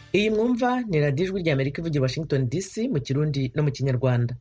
iyi mwumva ni radiyo ijwi rya amerika ivugira washington dc mu kirundi no mu kinyarwanda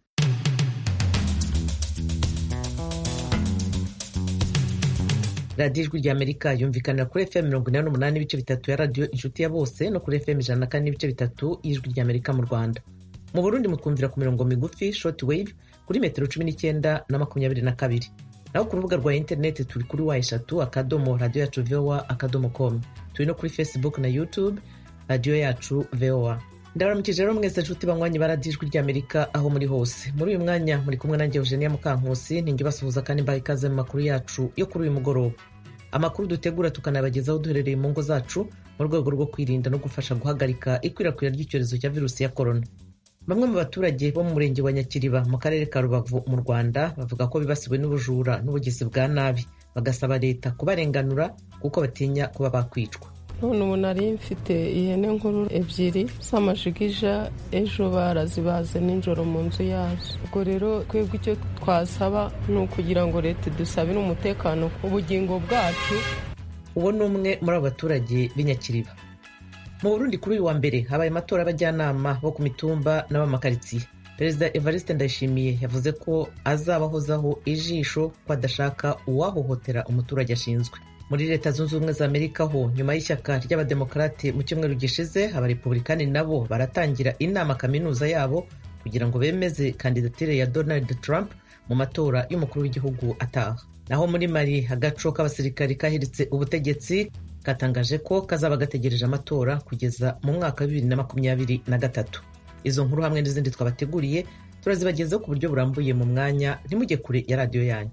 radiyo ijwi rya amerika yumvikanira kuri fm mirongo inani n'umunani n'ibice bitatu ya radiyo inshuti ya bose no kuri fm ijana na kane n'ibice bitatu y'ijwi rya amerika mu rwanda mu burundi mutwumvira ku mirongo migufi short wave kuri metero cumi n'icyenda na makumyabiri na kabiri naho ku rubuga rwa interineti turi kuri wa eshatu akadomo radiyo yacu voa akadomo com turi no kuri facebook na youtube radiyo yacu voa ndabaramukije rero mwese nshuti banywanyi ba radiyo ijwi rya amerika aho muri hose muri uyu mwanya muri kumwe nanjye eugenia mukankusi ninjye basuhuza kandi mbaha ikaze mu makuru yacu yo kuri uyu mugoroba amakuru dutegura tukanabagezaho duherereye mu ngo zacu mu rwego rwo kwirinda no gufasha guhagarika ikwirakwira ry'icyorezo cya virusi ya korona bamwe mu baturage bo mu murenge wa nyakiriba mu karere ka rubavu mu rwanda bavuga ko bibasiwe n'ubujura n'ubugizi bwa nabi bagasaba leta kubarenganura kuko batinya kuba bakwicwa none ubu nari mfite ihene nkuru ebyiri z'amajigija ejo barazibaze nijoro mu nzu yazo ubwo rero twebwe icyo twasaba ni ukugira ngo leta idusabire umutekano ku bugingo bwacu uwo ni umwe muri abo baturage b'inyakiriba mu burundi kuri uyu wa mbere habaye amatora y'abajyanama bo ku mitumba n'abamakaritsiye perezida evariste ndayishimiye yavuze ko azabahozaho ijisho ko adashaka uwahohotera umuturage ashinzwe muri leta zunze ubumwe za amerika ho nyuma y'ishyaka ry'abademokarate mu cyumweru gishize abarepublikani nabo baratangira inama kaminuza yabo kugira ngo bemeze kandidatire ya donald trump mu matora y'umukuru w'igihugu ataha naho muri mali agaco k'abasirikari kahiritse ubutegetsi katangaje ko kazaba gategereje amatora kugeza mu mwaka wa bibiri na makumyabiri na gatatu izo nkuru hamwe n'izindi twabateguriye turazibagezaho ku buryo burambuye mu mwanya ntimujye kure ya radiyo yanyu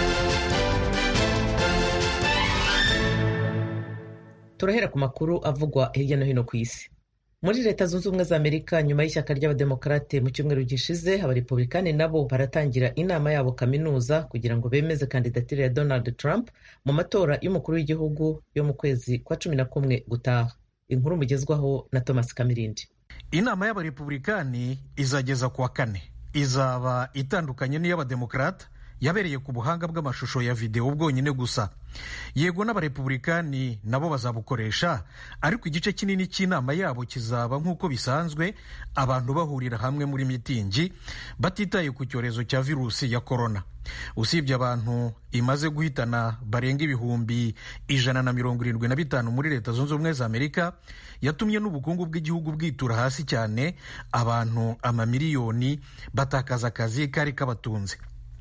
turahera ku makuru avugwa hirya no hino ku isi muri leta zunze ubumwe za amerika nyuma y'ishyaka ry'abademokarate mu cyumweru gishize abarepublikani nabo baratangira inama yabo kaminuza kugira ngo bemeze kandidatire ya donald trump mu matora y'umukuru w'igihugu yo mu kwezi kwa cumi na kumwe gutaha inkuru mugezwaho na thomas kamirindi inama y'abarepublikani izageza ku wa kane izaba itandukanye n'iy'abademokarate yabereye ku buhanga bw'amashusho ya videwo bwonyine gusa yego n'abarepublikani nabo bazabukoresha ariko igice kinini cy'inama yabo kizaba nk'uko bisanzwe abantu bahurira hamwe muri mitingi batitaye ku cyorezo cya virusi ya korona usibye abantu imaze guhitana barenga ibihumbi ijana na mirongo irindwi na bitanu muri leta zunze ubumwe za amerika yatumye n'ubukungu bw'igihugu bwitura hasi cyane abantu amamiliyoni batakaza akazi kari kabatunze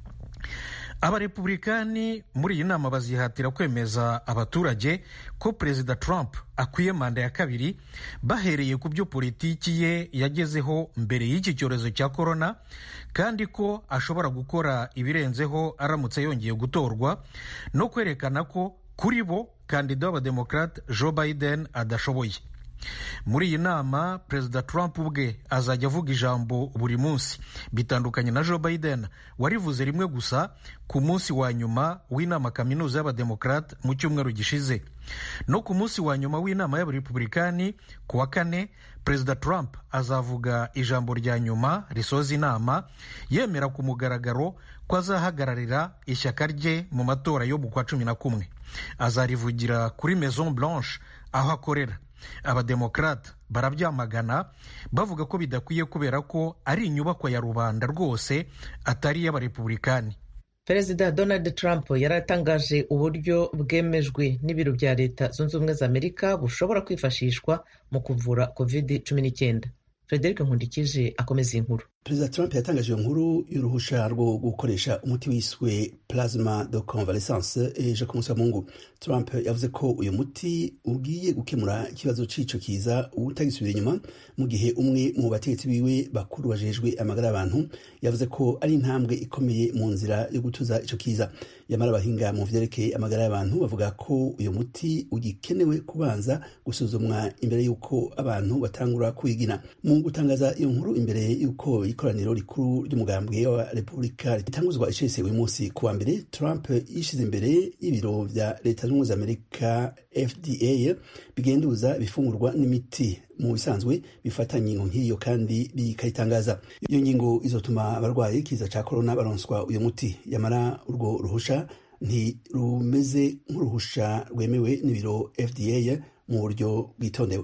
abarepublikani muri iyi nama bazihatira kwemeza abaturage ko perezida trump akwiye manda ya kabiri bahereye ku byo politiki ye yagezeho mbere y'iki cyorezo cya korona kandi ko ashobora gukora ibirenzeho aramutse yongeye gutorwa no kwerekana ko kuri bo kandida w'abademokarate joe biden adashoboye muri iyi nama perezida trump ubwe azajya avuga ijambo buri munsi bitandukanye na joe biden warivuze rimwe gusa ku munsi wa nyuma w'inama kaminuza y'abademokarate mu cyumweru gishize no ku munsi wa nyuma w'inama y'abarepublikani ku wa kane perezida trump azavuga ijambo rya nyuma risoza inama yemera ku mugaragaro ko azahagararira ishyaka rye mu matora yo mu kwa cumi na kumwe azarivugira kuri maison blanche aho akorera abademokarate barabyamagana bavuga ko bidakwiye kubera ko ari inyubakwa ya rubanda rwose atari iy'abarepublikani perezida donald trump yaratangaje uburyo bwemejwe n'ibiro bya leta zunze ubumwe za amerika bushobora kwifashishwa mu kuvura covid cumi n'icyenda frederic nkundikije akomeza iyi nkuru perezida trump yatangaje iyo nkuru y'uruhusha rwo gukoresha umuti wiswe plasma de convalescence ejo ku munsi wa mungu trump yavuze ko uyu muti ugiye gukemura ikibazo c'ico kiza utagisubira inyuma mu gihe umwe mu bategetsi biwe bakuru bajejwe amagara y'abantu yavuze ko ari intambwe ikomeye mu nzira yo gutuza ico kiza yamara abahinga mu vyerekeye amagara y'abantu bavuga ko uyu muti ugikenewe kubanza gusuzumwa imbere y'uko abantu batangura kuwigina mu gutangaza iyo nkuru imbere y'uko ikoraniro rikuru ry'umugambwe wa repubulika ritanguzwa icese uyu munsi ku wa mbere trump yishize imbere y'ibiro vya leta zunze ubumwe za amerika fda bigenduza ibifungurwa n'imiti mu bisanzwe bifata ingingo nk'iyo kandi bikayitangaza iyo ngingo izotuma abarwayi kiza ca korona baronswa uyu muti yamara urwo ruhusha ntirumeze nk'uruhusha rwemewe n'ibiro fda mu buryo bwitondewe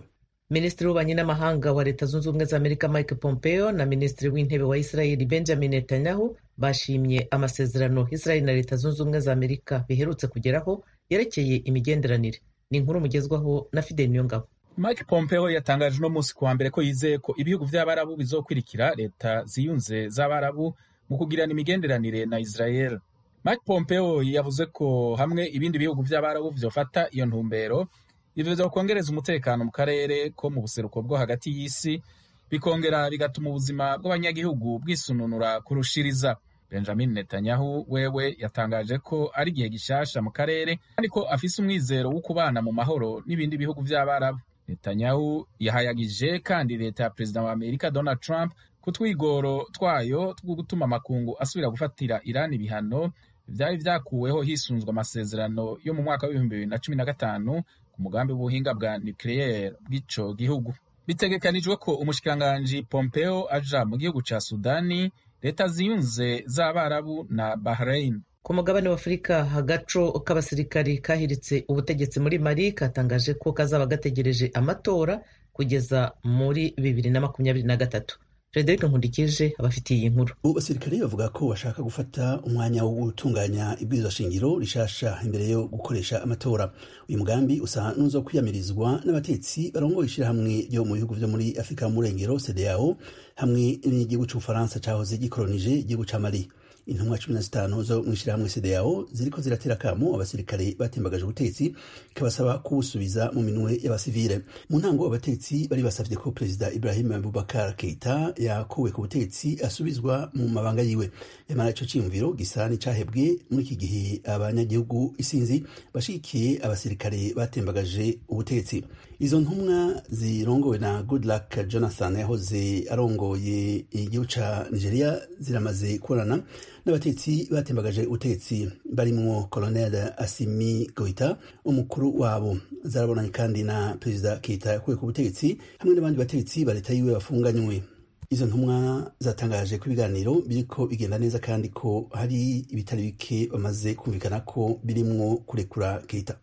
minisitiri w'ububanyi n'amahanga wa leta zunze ubumwe za amerika mike pompeo na minisitiri w'intebe wa israeli benjamin netanyahu bashimye amasezerano israeli na leta zunze ubumwe za amerika biherutse kugeraho yerekeye imigenderanire ni inkuru mugezwaho na fidel niyongabo mike pompeo yatangaje uno munsi kuwa mbere ko yizeye ko ibihugu vy'abarabu bizokwirikira leta ziyunze z'abarabu mu kugirana imigenderanire na israel mike pompeo yavuze ko hamwe ibindi bihugu vy'abarabu vyofata iyo ntumbero ivyo vyokongereza umutekano mu karere ko mu buseruko bwo hagati y'isi bikongera bigatuma ubuzima bw'abanyagihugu bwisununura kurushiriza benjamin netanyahu wewe yatangaje ko ari igihe gishasha mu karere kandi ko afise umwizero wo kubana mu mahoro n'ibindi bihugu vy'abarabu netanyahu yahayagije kandi leta ya perezida wa amerika donald trump ku twigoro twayo two gutuma amakungu asubira gufatira irani ibihano vyari vyakuweho hisunzwe amasezerano yo mu mwaka w'ibihumbi bibiri na cumi na gatanu ku mugambi w'ubuhinga bwa nucleaire bw'ico gihugu bitegekanijwe ko umushikiranganji pompeo aja mu gihugu ca sudani leta ziyunze z'abarabu na bahrain ku mugabane w'afurika agaco k'abasirikari kahiritse ubutegetsi muri mali katangaje ko kazaba gategereje amatora kugeza muri bibiri na makumyabiri na gatatu frederic nkundikije abafitiye iyi nkuru ubu basirikare bavuga ko bashaka gufata umwanya wo gutunganya ibwirizwa shingiro rishasha imbere yo gukoresha amatora uyu mugambi usa n'uzo kwiyamirizwa n'abatetsi barongoye ishirahamwe ryo mu bihugu vyo muri afurika y'umurengero cdao hamwe n'igihugu c'ubufaransa cahoze gikolonije igihugu ca mali intumwa cumi na zitanu zo mu ishyirahamwe cdao ziriko ziratera akamo abasirikare batembagaje ubutetsi ikabasaba kubusubiza mu minwe y'abasivile mu ntango abatetsi bari basavye ko perezida ibrahim abubakar keita yakuwe ku butetsi asubizwa mu mabanga yiwe yamara ico ciyumviro gisa n'icahebwe muri iki gihe abanyagihugu isinzi bashigikiye abasirikare batembagaje ubutetsi izo ntumwa zirongowe na goodluck jonathan yahoze arongoye igihugu ca nigeria ziramaze kubonana n'abatetsi batembagaje ubutetsi barimwo colonel asimi goita umukuru wabo zarabonanye kandi na perezida keita yakuwe ku butegetsi hamwe n'abandi batetsi ba leta yiwe bafunganywe izo ntumwa zatangaje ko ibiganiro biriko bigenda neza kandi ko hari ibitari bike bamaze kumvikana ko birimwo kurekura keita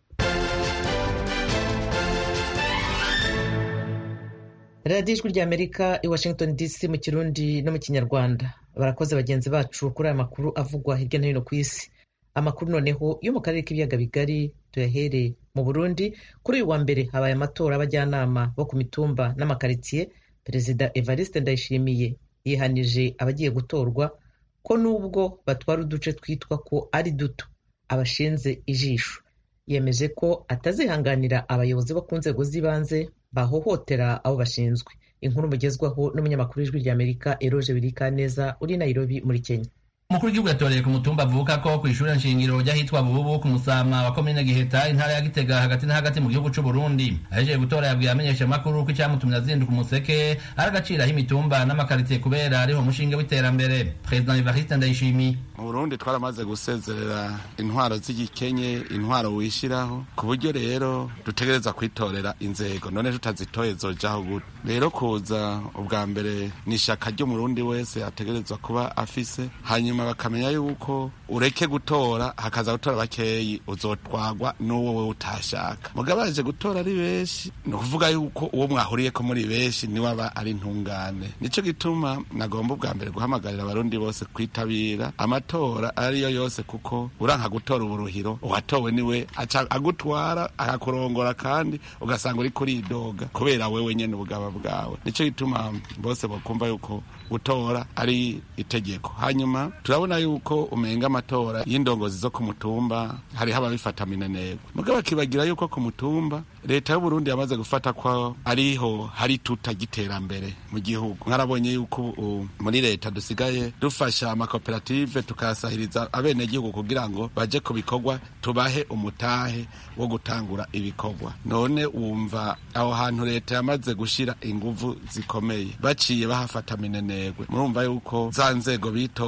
radiyo ijwi ry'amerika i washington dc mu kirundi no mu kinyarwanda barakoze bagenzi bacu kuri aya makuru avugwa hirya no hino ku isi amakuru noneho yo mu karere k'ibiyaga bigari tuyahere mu burundi kuri uyu wa mbere habaye amatora y'abajyanama bo ku mitumba n'amakaritsiye perezida evariste ndayishimiye yihanije abagiye gutorwa ko nubwo batwara uduce twitwa ko ari duto abashinze ijisho yemeje ko atazihanganira abayobozi bo ku nzego z'ibanze bahohotera abo bashinzwe inkuru mugezwaho n'umunyamakuru w'ijwi ry'amerika eroje birikaneza uri nairobi muri kenya umukuru w'igihugu yatoreye ku mutumba avuka ko ku ishuri nshingiro ry'ahitwa bububu ku musama wa komine giheta intara ya gitega hagati na hagati mu gihugu c'u burundi ahejeje gutora yabwiye amenyeshamakuru ko icyamutumye azinduka umuseke ari agaciro aho imitumba n'amakaritsiye kubera ariho umushinge w'iterambere perezida evariste ndayishimiye mu burundi twaramaze gusezerera intwaro z'igikenye intwaro wishiraho ku buryo rero dutegereza kwitorera inzego none tutazitoye zojaho gute rero kuza ubwa mbere ni ishaka ry'umurundi wese ategerezwa kuba afise hanyuma bakamenya yuko ureke gutora hakaza gutora bakeyi uzotwagwa n'uwo we utashaka mugabo baje gutora ari benshi ni ukuvuga yuko uwo mwahuriyeko muri benshi niwe aba ari intungane nico gituma nagomba ubwa mbere guhamagarira abarundi bose kwitabira amatora ariyo yose kuko uranka gutora uburuhiro uwatowe niwe aca agutwara akakurongora kandi ugasanga uri kuridoga kubera wewe nyene ubugaba bwawe nico gituma bose bokumva yuko gutora ari itegeko hanyuma turabona yuko umenga amatora y'indongozi zo ku mutumba hariho ababifata minenegwe mugabo bakibagira yuko ku mutumba leta y'uburundi yamaze gufata ko ariho hari tuta giterambere mu gihugu mwarabonye yuko uh, muri leta dusigaye dufasha amakoperative tukasahiriza abenegihugu kugira ngo baje ku bikorwa tubahe umutahe wo gutangura ibikorwa none wumva aho hantu leta yamaze gushira inguvu zikomeye baciye bahafata minenegwe murumva yuko za nzego bitorera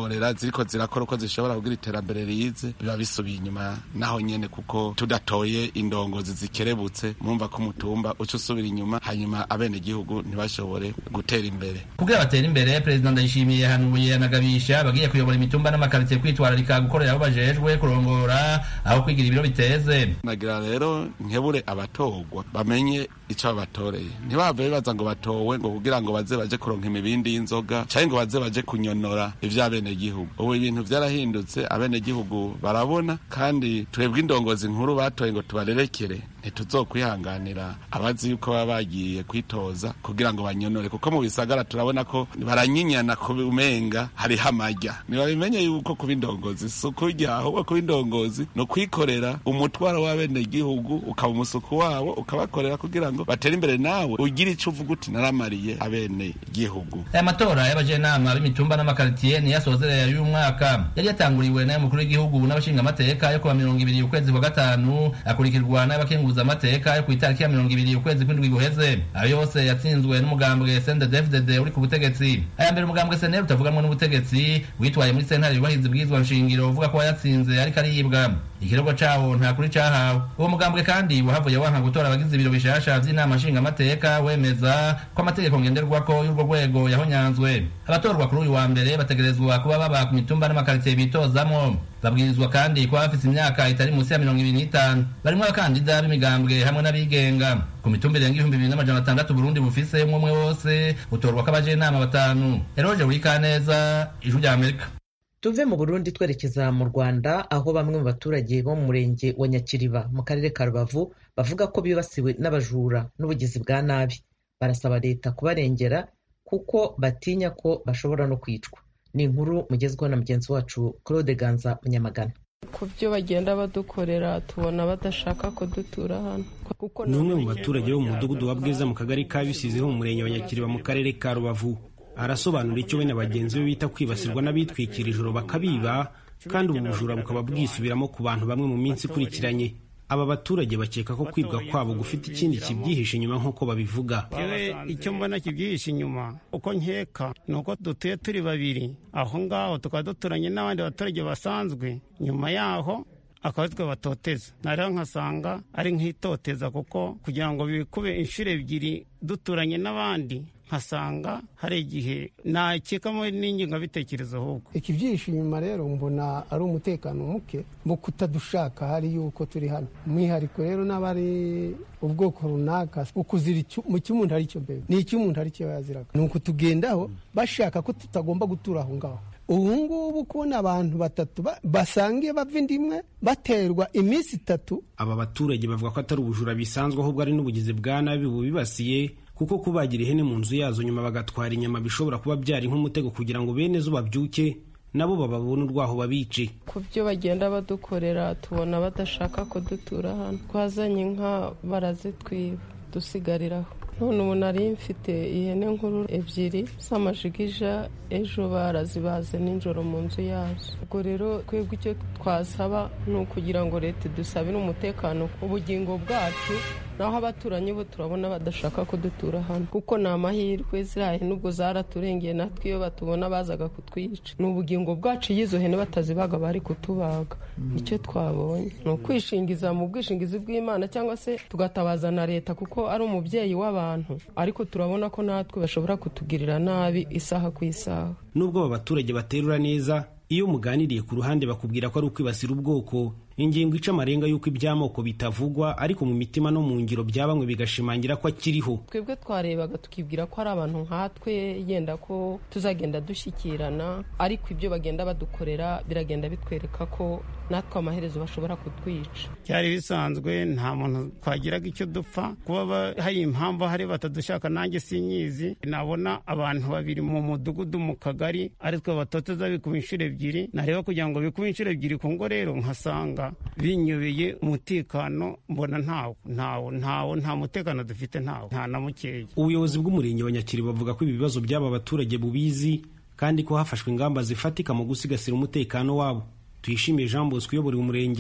ziriko zirakora uko zishobora kugira iterambere rize biba bisubiye inyuma naho nyene kuko tudatoye indongozi zikerebutse mumva ko umutumba uca usubira inyuma hanyuma abenegihugu ntibashobore gutera imbere kugira batere imbere perezida ndayishimiye yahanuye anagabisha bagiye kuyobora imitumba n'amakaritsiye kwitwararika gukorera aho bajejwe kurongora aho kwigira ibiro biteze nagira rero nkebure abatorwa bamenye ico babatoreye ntibave bibaza ngo batowe ngo kugira ngo baze baje kuronka imibindi y'inzoga canke ngo baze baje kunyonora ivy'abenegihugu ubu ibintu vyarahindutse abenegihugu barabona kandi twebwe indongozi nkuru batoye ngo tubarerekere ntituzokwihanganira abazi yuko baba bagiye kwitoza kugira ngo banyonore kuko mu bisagara turabona ko baranyinyana ku umenga hariho amarya ntibabimenye yuko kuba indongozi si ukurya ahubwo kuba indongozi ni ukwikorera umutwaro w'abenegihugu ukaba umusuku wabo ukabakorera kugira ngo batere imbere nawe ugire ico uvuga uti naramariye abenegihugu aya matora y'abajenama b'imitumba n'amakaritsiye niyo asozerera y'uyu mwaka yari yatanguriwe n'ay'umukuru w'igihugu n'abashingamateka yo kuwa mirongo ibiri ukwezi kwa gatanu akurikirwa n'abakenguza amateka yo ku itariki ya mirongo ibiri ukwezi kw'indwi guheze ayo yose yatsinzwe n'umugambwe CNDD-FDD uri ku butegetsi aya mbere umugambwe SNL utavuganwa n'ubutegetsi witwaye muri sentare yubahiriza ibwirizwa nshingiro uvuga ko wayatsinze ariko aribwa ikirego cawo nta kuri cahawe uwo mugambwe kandi wahavuye wanka gutora abagize ibiro bishasha vy'inama nshingamateka wemeza ko amategeko ngenderwako y'urwo rwego yahonyanzwe abatorwa kuri uyu wa mbere bategerezwa kuba baba ku mitumba n'amakaritsiye bitozamwo babwirizwa kandi kuba bafise imyaka itari munsi ya mirongo ibiri n'itanu barimwo abakandida b'imigambwe hamwe n'abigenga ku mitumba irenga ibihumbi bibiri n'amajana atandatu burundi bufise umwe umwe wose utorwa ko abajenama batanu eroje burikaneza ijwi rya amerika tuve mu burundi twerekeza mu rwanda aho bamwe mu baturage bo mu murenge wa nyakiriba mu karere ka rubavu bavuga ko bibasiwe n'abajura n'ubugizi bwa nabi barasaba leta kubarengera kuko batinya ko bashobora no kwicwa ni inkuru mugezweho na mugenzi wacu claude ganza munyamagana ku byo bagenda badukorera tubona badashaka ko dutura hano ni umwe mu baturage bo mu mudugudu wa bwiza mu kagari ka bisizi ho mu murenge wa nyakiriba mu karere ka rubavu arasobanura icyo we na bagenzi be bita kwibasirwa n'abitwikira ijoro bakabiba kandi ubu bujura bukaba bwisubiramo ku bantu bamwe mu minsi ikurikiranye aba baturage bakeka ko kwibwa kwabo gufite ikindi kibyihishe inyuma nk'uko babivuga yewe icyo mbona kibyihishe inyuma uko nkeka ni uko dutuye turi babiri aho ngaho tukaba duturanye n'abandi baturage basanzwe nyuma yaho akaba ari twe batoteza narero nkasanga ari nk'itoteza kuko kugira ngo bikube inshuro ebyiri duturanye n'abandi nkasanga hari igihe nakekamo n'ingengabitekerezo ahubwo ikibyihishe inyuma rero mbona ari umutekano muke mu kutadushaka hari yuko turi hano umwihariko rero n'abari ubwoko runaka ukuzira mu cy'umuntu ari cyo mbere ni icy'umuntu ari cyo yaziraga ni ukutugendaho bashaka ko tutagomba gutura aho ngaho ubu ngubu kubona abantu batatu basangiye bava indi imwe baterwa iminsi itatu aba baturage bavuga ko atari ubujura bisanzwe ahubwo ari n'ubugizi bwa nabi bubibasiye kuko kubagira ihene mu nzu yazo nyuma bagatwara inyama bishobora kuba byari nk'umutego kugira ngo bene zo babyuke nabo bababone urwaho babice ku byo bagenda badukorera tubona badashaka ko dutura hano twazanye inka barazitwiba dusigariraho none ubu nari mfite ihene nkuru ebyiri z'amajigija ejo barazibaze nijoro mu nzu yazo ubwo rero twebwe icyo twasaba ni ukugira ngo leta idusabire umutekano ubugingo bwacu naho abaturanyi bo turabona badashaka ko dutura hano kuko ni amahirwe ziriya hene ubwo zaraturengeye natwe iyo batubona bazaga kutwica ni ubugingo bwacu iyo izo hene batazibaga bari kutubaga icyo twabonye ni ukwishingiza mu bwishingizi bw'imana cyangwa se tugatabaza na leta kuko ari umubyeyi w'abantu ariko turabona ko natwe bashobora kutugirira nabi isaha ku isaha nubwo aba baturage baterura neza iyo muganiriye ku ruhande bakubwira ko ari ukwibasira ubwoko ingingo ica amarenga y'uko iby'amoko bitavugwa ariko mu mitima no mu ngiro bya bamwe bigashimangira ko akiriho twebwe twarebaga tukibwira ko ari abantu nkatwe yenda ko tuzagenda dushyikirana ariko ibyo bagenda badukorera biragenda bitwereka ko natwe amaherezo bashobora kutwica byari bisanzwe nta muntu twagiraga icyo dupfa kuba hari impamvu hari batadushaka nanjye sinyizi nabona abantu babiri mu mudugudu mu kagari ari twe batoteza bikuba inshuro ebyiri nareba kugira ngo bikuba inshuro ebyiri ku ngo rero nkasanga binyobeye umutekano mbona ntawo ntawo ntawo nta mutekano dufite ntawo nta na mukeya ubuyobozi bw'umurenge wa nyakiri bavuga ko ibi bibazo by'aba baturage bubizi kandi ko hafashwe ingamba zifatika mu gusigasira umutekano wabo tuyishimiye jean bosco uyobora umurenge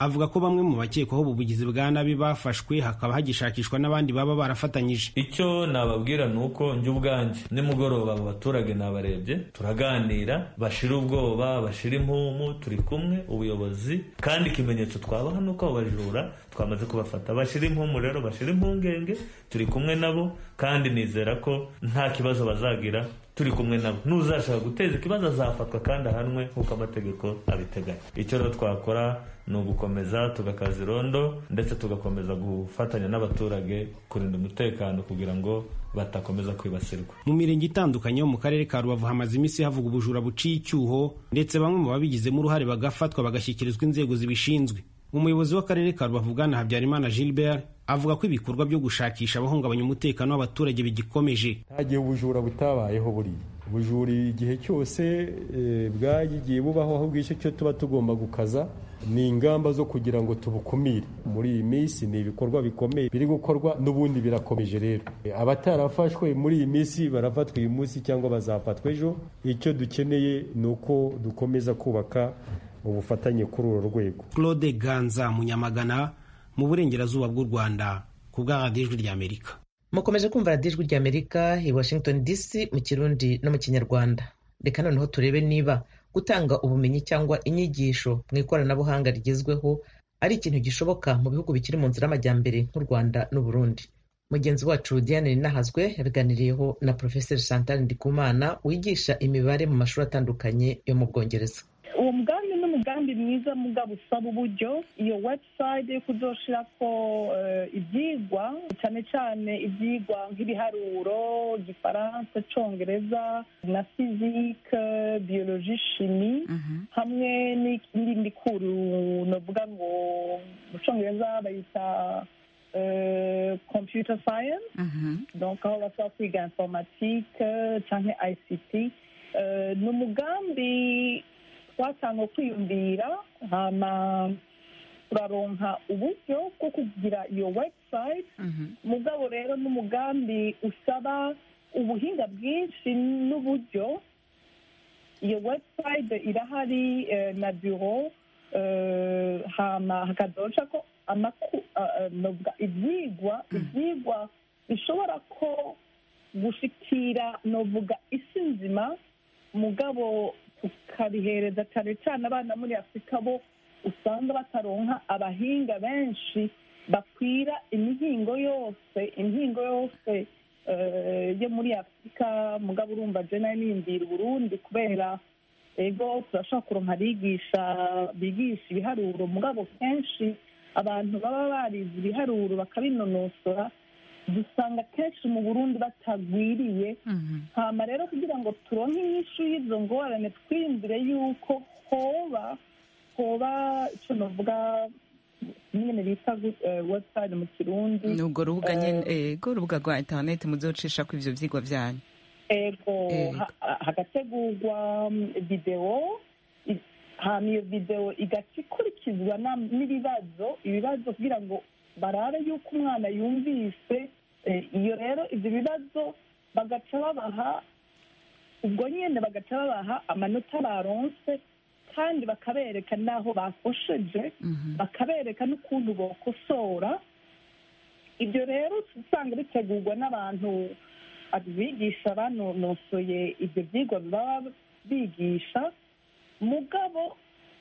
avuga ko bamwe mu bakekwaho ubu bugizi bwa nabi bafashwe hakaba hagishakishwa n'abandi baba barafatanyije icyo nababwira ni uko njye ubwanjye nimugoroba abo baturage nabarebye turaganira bashira ubwoba bashira impumu turi kumwe ubuyobozi kandi ikimenyetso twabaha ni uko abo bajura twamaze kubafata bashira impumu rero bashira impungenge turi kumwe nabo kandi nizera ko nta kibazo bazagira turi kumwe nabo n'uzashaka guteza ikibazo azafatwa kandi ahanwe nk'uko amategeko abiteganya icyo rero twakora ni ugukomeza tugakaza irondo ndetse tugakomeza gufatanya n'abaturage kurinda umutekano kugira ngo batakomeza kwibasirwa mu mirenge itandukanye yo mu karere ka rubavu hamaze iminsi havuga ubujura buciye icyuho ndetse bamwe mu babigizemo uruhare bagafatwa bagashyikirizwa inzego zibishinzwe umuyobozi w'akarere ka rubavu bwana habyarimana gilbert avuga ko ibikorwa byo gushakisha abahungabanya umutekano w'abaturage bigikomeje nta gihe ubujura butabayeho buriya ubujura igihe cyose bwagiye bubaho ahubwo icyo cyo tuba tugomba gukaza ni ingamba zo kugira ngo tubukumire muri iyi minsi ni ibikorwa bikomeye biri gukorwa n'ubundi birakomeje rero abatarafashwe muri iyi minsi barafatwa uyu munsi cyangwa bazafatwa ejo icyo dukeneye ni uko dukomeza kubaka ubufatanye kuri uru rwego claude ganza munyamagana mu burengerazuba bw'u rwanda ku bwa radiyo ijwi ry'amerika mukomeje kumva radiyo ijwi ry'amerika i washington dc mu kirundi no mu kinyarwanda reka noneho turebe niba gutanga ubumenyi cyangwa inyigisho mu ikoranabuhanga rigezweho ari ikintu gishoboka mu bihugu bikiri mu nzira y'amajyambere nk'u rwanda n'uburundi mugenzi wacu diane ninahazwe yabiganiriyeho na porofeseri chantal ndikumana wigisha imibare mu mashuri atandukanye yo mu bwongereza uwo mugambi ni umugambi mwiza mugabo usaba uburyo iyo website yo kuzoshirako ibyigwa cyane cyane ibyigwa nk'ibiharuro igifaransa congereza na fizike biyoloji shimi hamwe n'irindi kuru novuga ngo mu congereza bayita computer science donc aho basaba kwiga informatique canke ict ni umugambi twatanga kwiyumvira hama turaronka uburyo bwo kugira iyo website mugabo rero n'umugambi usaba ubuhinga bwinshi n'uburyo iyo website irahari na biro hama hakazoca ko ibyigwa ibyigwa bishobora ko gushikira novuga isi nzima mugabo tukabihereza cyane cyane abana muri afurika bo usanga bataronka abahinga benshi bakwira imihingo yose imihingo yose yo muri afurika mugabo urumva je nayo niyumvira uburundi kubera ego turashobora kuronka abigisha bigisha ibiharuro mugabo kenshi abantu baba barize ibiharuro bakabinonosora dusanga kenshi mu burundi batagwiriye hama rero kugira ngo turonke inyishu y'izo ngorane twiyumvire yuko hoba hoba icyo navuga nyine bita website mu kirundi ni urwo rubuga nyine ego urubuga rwa interineti muzocisha ko ivyo vyigwa vyanyu ego hagategurwa videwo hama iyo videwo igaca ikurikizwa n'ibibazo ibibazo kugira ngo barabe yuko umwana yumvise iyo rero ibyo bibazo bagaca babaha ubwo nyine bagaca babaha amanota baronse kandi bakabereka n'aho bakosheje bakabereka n'ukuntu bokosora ibyo rero usanga bitegurwa n'abantu bigisha banonosoye ibyo byigwa baba bigisha mugabo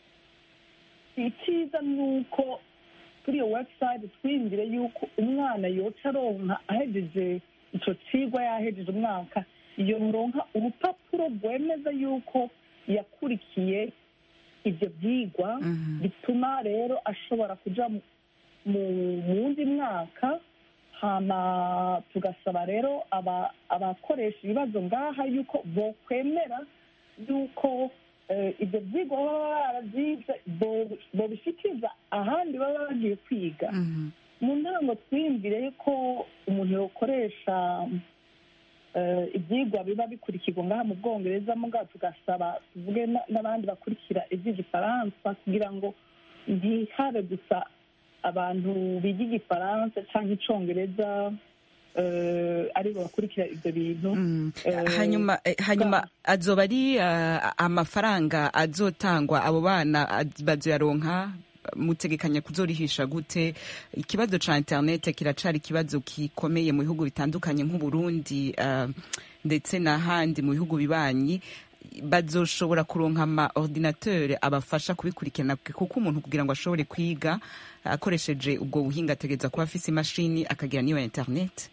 icyiza ni uko kuri iyo website twiyumvire yuko umwana yoca aronka ahejeje icyo kigwa yahejeje umwaka iyo muronka urupapuro rwemeza yuko yakurikiye ibyo byigwa bituma rero ashobora kuja mu wundi mwaka hama tugasaba rero abakoresha ibibazo ngaha yuko bokwemera yuko ibyo byigwa baba barabyize bobishikiriza ahandi baba bagiye kwiga mu ntango twiyumvire ko umuntu yokoresha ibyigwa biba bikurikirwa ngaha mu bwongereza mugabo tugasaba tuvuge n'abandi bakurikira iby'igifaransa kugira ngo ntihabe gusa abantu biga igifaransa cyangwa icyongereza aribo bakurikira ibyo bintu hanyuma hanyuma azoba ari amafaranga azotangwa abo bana bazoyaronka mutegekanya kuzorihisha gute ikibazo ca internet kiracari ikibazo gikomeye mu bihugu bitandukanye nk'uburundi uh, ndetse n'ahandi mu bihugu bibanyi bazoshobora kuronka ama ordinateur abafasha kubikurikirana kuko umuntu kugira ngo ashobore kwiga akoresheje ubwo buhinga ategereza kuba afise imashini akagira n'iyo internet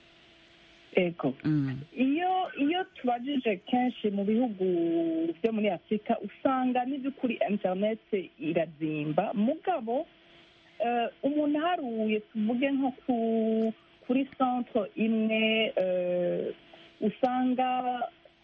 ego iyo iyo tubajije kenshi mu bihugu byo muri afurika usanga n'iby'ukuri interineti irazimba mugabo eh, umuntu aharuye tuvuge nko ku- kuri centre imwe eh, usanga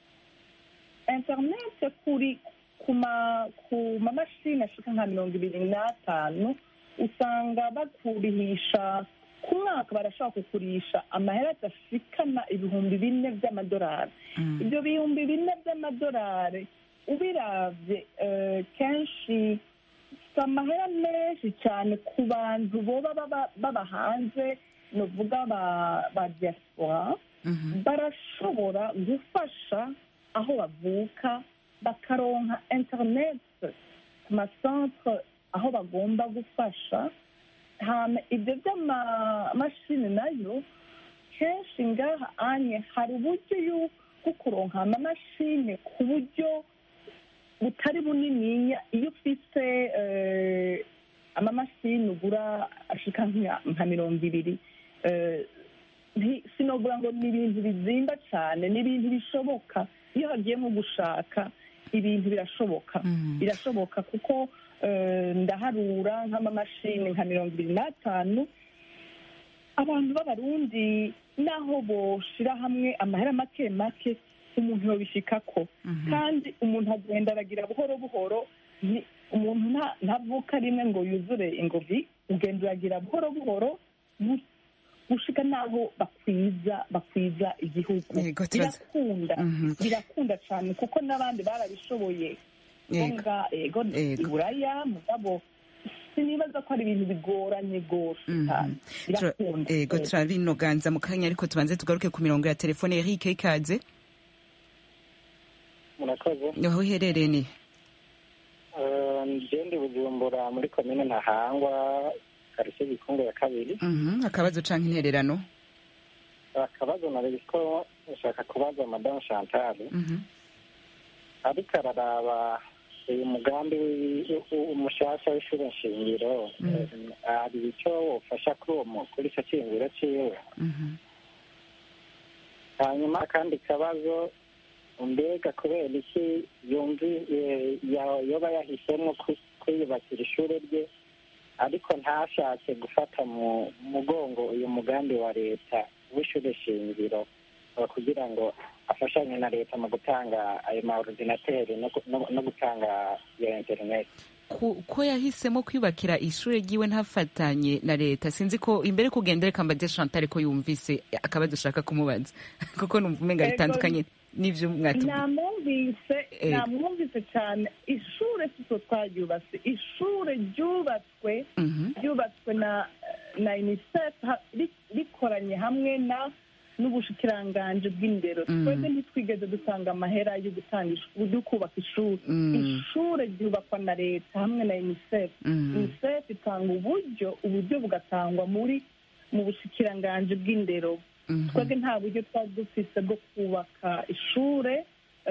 interineti kuri ku ma ku mamashini ashika nka mirongo ibiri n'atanu usanga bakurihisha ku mwaka barashobora kukurisha amahera adashikana ibihumbi bine by'amadolari ibyo bihumbi bine by'amadolari ubiravye eh, kenshi si amahera menshi cyane ku bantu boba baba- baba hanze novuga ba ba diaspora barashobora gufasha aho bavuka bakaronka internet ku macentre aho bagomba gufasha hama ibyo by'amamashini nayo kenshi ngaha anye hari uburyo yu- bwo kuronka amamashini ku buryo butari bunininya iyo ufise eh, amamashini ugura ashika nka nka mirongo ibiri eh, nti- sinogura ngo ni ibintu bizimba cyane ni ibintu bishoboka iyo hagiye nko gushaka ibintu birashoboka birashoboka kuko eh, ndaharura nk'amamashini nka mirongo ibiri n'atanu abantu b'abarundi naho boshira hamwe amahera make make umuntu yobishikako kandi umuntu agenda aragira buhoro buhoro ni- umuntu nta- ntavuka rimwe ngo yuzure ingovi ugenda uragira buhoro buhoro gu- gushika naho bakwiza bakwiza igihugu Yego, turaza- birakunda Mhm. birakunda cyane kuko n'abandi barabishoboye Yego. nga ego iburaya mugabo sinibaza ko ari ibintu bigoranye rwose cyane birakunda ego Yego. turabinoganza mu kanya ariko tubanze tugaruke ku mirongo ya telefone Eric ikaze murakoze aho uherereye ni Eh, njye ndi bujumbura muri komine ntahangwa karitsiye gikungu ya kabiri Mhm, akabazo canke intererano akabazo nari ko nshaka kubaza madamu chantal Mhm. ariko araraba uyu mugambi wi- u- umushasha w'ishuri nshingiro eh, hari icyo wofasha kuri uwo mu- kuri icyo cyiyumviro ciwe Mhm. hanyuma akandi kabazo mbega kubera iki yumvi eh, ya- yoba yahisemo ku- kwiyubakira ishuri rye ariko ntashake gufata mu mugongo uyu mugambi wa leta w'ishuri shingiro eh, kugira ngo afashanye na leta mu gutanga ayo ma ordinateri no gu- no- no gutanga iyo interineti Ku- ko yahisemo kwiyubakira ishuri ryiwe ntafatanye na leta sinzi ko imbere kugenda reka mbade Chantal ko yumvise akabazo ushaka kumubaza kuko numva umenga Ego, bitandukanye n'ivyo mwatubwiye namwumvise Eh. namwumvise cyane ishure sitwe twaryubatse ishure ryubatswe ryubatswe na na unicef ha- ri- rikoranye hamwe na n'ubushikiranganji bw'indero Mm. twebwe ntitwigeze dutanga amahera yo gutanga ish- yo kubaka ishuri Mm. ishure ryubakwa na leta hamwe na unicef Mm. unicef itanga uburyo uburyo bugatangwa muri mu bushikiranganji bw'indero Mhm. twebwe nta buryo twari dufise bwo kubaka ishure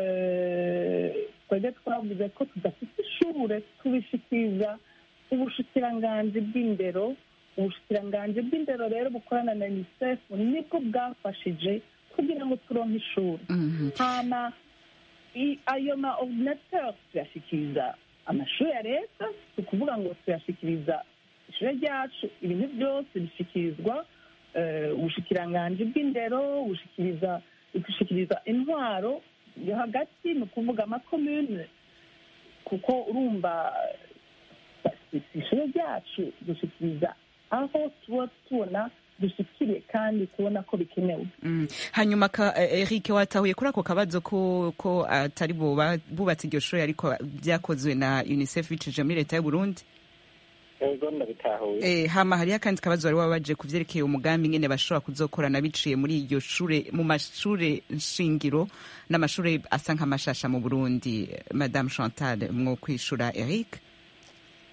eh, twebwe twavuze ko tudafite ishure tubishikiriza ubushikiranganji bw'indero ubushikiranganji bw'indero rero bukorana na unicef nibwo bwafashije kugira ngo turonke ishuri hama i- ayo ma ordinateur tuyashikiriza amashuri ya leta si ukuvuga ngo tuyashikiriza ishure ryacu ibintu byose bishyikirizwa eh, ubushikiranganji bw'indero bushikiriza gushikiriza intwaro yo hagati ni ukuvuga amakomune kuko urumva si si ishure ryacu dushikiriza aho tuba tubona dushikiriye kandi tubona ko bikenewe Mm. hanyuma ka, eh, Eric watahuye kuri ako kabazo ko ko atari bo ba- bubatse iryo shuri ariko byakozwe na UNICEF bicije muri leta y'u Burundi ego ndabitahuye Eh, hama hariho akandi kabazo wari wabaje ku vyerekeye umugambi ngene bashobora kuzokorana biciye muri iryo shure mu mashure nshingiro n'amashure asa nk'amashasha mu Burundi Madame Chantal mwo kwishura Eric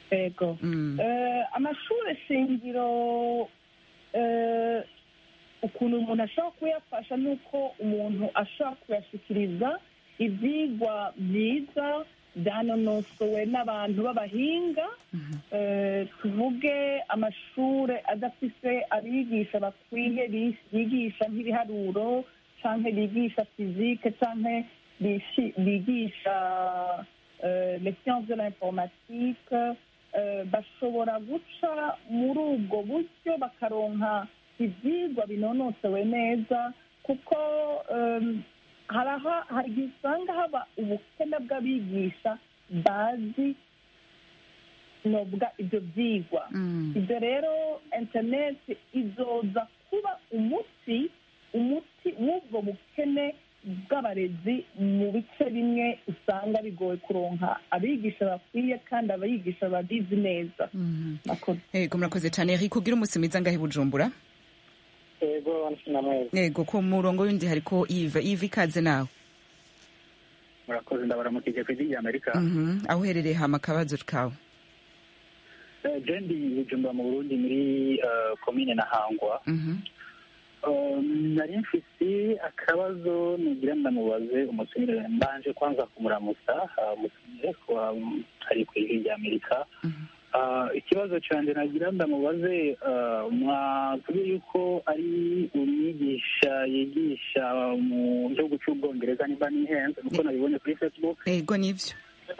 yego Eh, amashuri shingiro eh, ukuntu umuntu ashobora kuyafasha ni uko umuntu ashobora kuyashyikiriza ibyigwa byiza byanonosowe n'abantu b'abahinga Eh, tuvuge amashuri adafite abigisha bakwiye bi- bigisha nk'ibiharuro cyangwa bigisha fizike cyangwa bishi- bigisha euh, les sciences de l'informatique euh, bashobora guca muri ubwo buryo bakaronka ibyigwa binonosowe neza kuko um, hari aha- hari igihe usanga haba ubukene bw'abigisha bazi novuga ibyo byigwa ibyo rero interineti izoza kuba umuti umuti w'ubwo bukene bw'abarezi mu bice bimwe usanga bigoye kuronka abigisha bakwiye kandi abigisha babizi neza yego murakoze cyane eric ugira umunsi mwiza ngahe i bujumbura yego namwe yego ku murongo w'undi hariko ive ive ikaze nawe murakoze ndabaramukije ku ijwi ry'amerika Mhm. aho uherereye hama akabazo kawe Eh, je ndi bujumbura mu burundi muri eh, komine na hangwa Mhm. Eh, nari mfise akabazo nugira ndamubaze umutumire mbanje kwanza kumuramutsa ah, umutumire kuba mm, ari ku ijwi ry'amerika Ah, ikibazo cyanjye nagira ndamubaze ah, mwatubwiye yuko ari umwigisha yigisha mu gihugu cy'ubwongereza nimba nihenze nuko nabibonye kuri facebook yego nivyo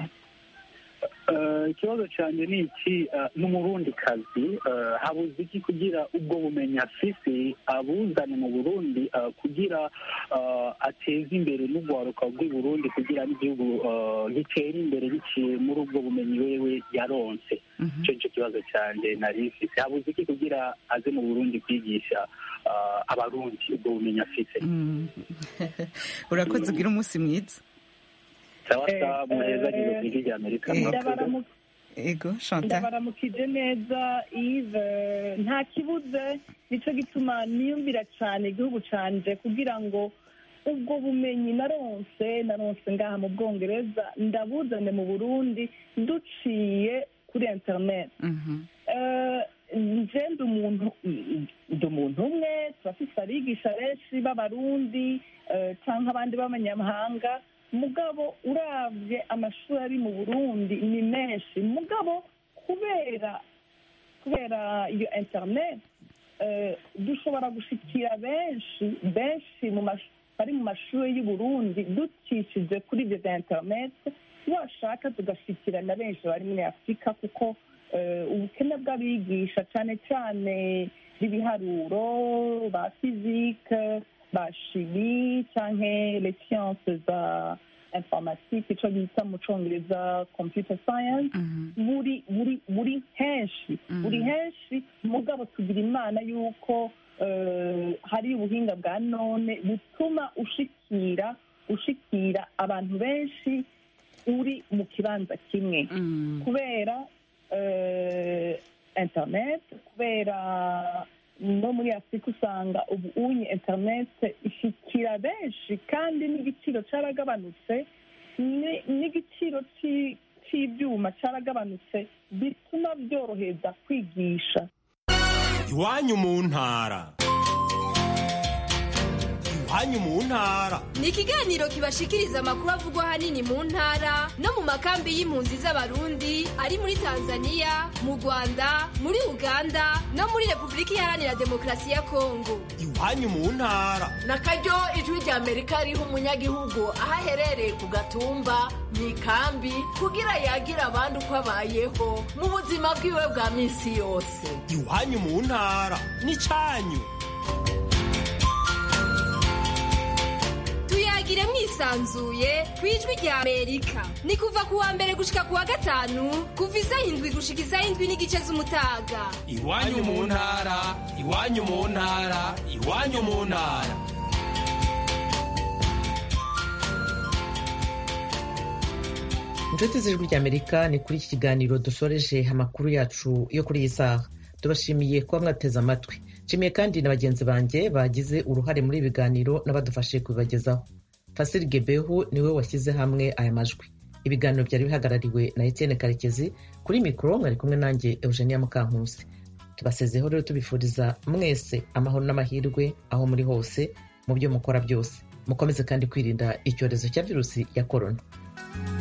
Eh, ikibazo cyanjye ni iki eh, n'umurundi kazi eh, habuze iki kugira ubwo bumenyi afise abuzane mu burundi eh, kugira eh, ateze imbere n'urwaruka rw'i burundi kugira n'igihugu eh, gitere imbere biciye muri ubwo bumenyi wewe yaronse icyo nicyo kibazo cyanjye nari mfise habuze iki kugira aze mu burundi kwigisha eh, abarundi ubwo bumenyi afise Mm. urakoze ugira umunsi mwiza sawa sawa muheza gihe ku ijwi ry'amerika murakoze Ndabaramu- yego chantal ndabaramukije neza ive nta kibuze nicyo gituma niyumvira cyane igihugu canje kugira ngo ubwo bumenyi naronse naronse ngaha mu bwongereza ndabuzane mu burundi duciye kuri internet Eh, nje ndi umuntu ndi umuntu umwe turafise abigisha benshi b'abarundi eh, canke abandi b'abanyamahanga mugabo uravye amashuri ari mu burundi ni menshi mugabo kubera kubera iyo internet eh, dushobora gushikira benshi benshi mu mash- bari mu mashuri y'u Burundi ducishije kuri ibyo bya internet washaka tugashikira na benshi bari muri afurika kuko eh, ubukene bw'abigisha cyane cyane b'ibiharuro ba fizike ba shimi canke les sciences za informatique ico bita mu congereza computer science buri buri buri henshi buri henshi mugabo tugira imana yuko eh, hari ubuhinga bwa none butuma ushikira ushikira abantu benshi uri mu kibanza kimwe kubera eh, internet kubera no muri afurika usanga ubu unye internet ishikira benshi kandi n'igiciro caragabanutse ni- n'igiciro ci- c'ivyuma caragabanutse bituma byoroheza kwigisha iwanyu mu ntara iwanyu mu ntara ni ikiganiro kibashikiriza amakuru avugwa ahanini mu ntara no mu makambi y'impunzi z'abarundi ari muri tanzania mu rwanda muri uganda no muri repubulika iharanira demokarasi ya kongo iwanyu mu ntara na karyo ijwi rya amerika riha umunyagihugu aho aherereye ku gatumba mu ikambi kugira yagira abandi uko abayeho mu buzima bwiwe bwa minsi yose iwanyu mu ntara n'icanyu tuyagire mwisanzuye ku ijwi rya amerika ni kuva ku wa mbere gushika ku wa gatanu kuva isaha indwi gushika isaha indwi n'igice z'umutaga iwanyu mu ntara iwanyu mu ntara iwanyu mu ntara inshuti z'ijwi ry'amerika ni kuri iki kiganiro dushoreje amakuru yacu yo kuri iyi saha tubashimiye kuba mwateze amatwi nshimiye kandi na bagenzi banjye bagize uruhare muri ibi biganiro n'abadufashije kubibagezaho fasiri gebehu niwe washyize hamwe aya majwi ibiganiro byari bihagarariwe na etienne karekezi kuri mikoro mwari kumwe nanjye eugenia mukankusi tubasezeho rero tubifuriza mwese amahoro n'amahirwe aho muri hose mu byo mukora byose mukomeze kandi kwirinda icyorezo cya virusi ya korona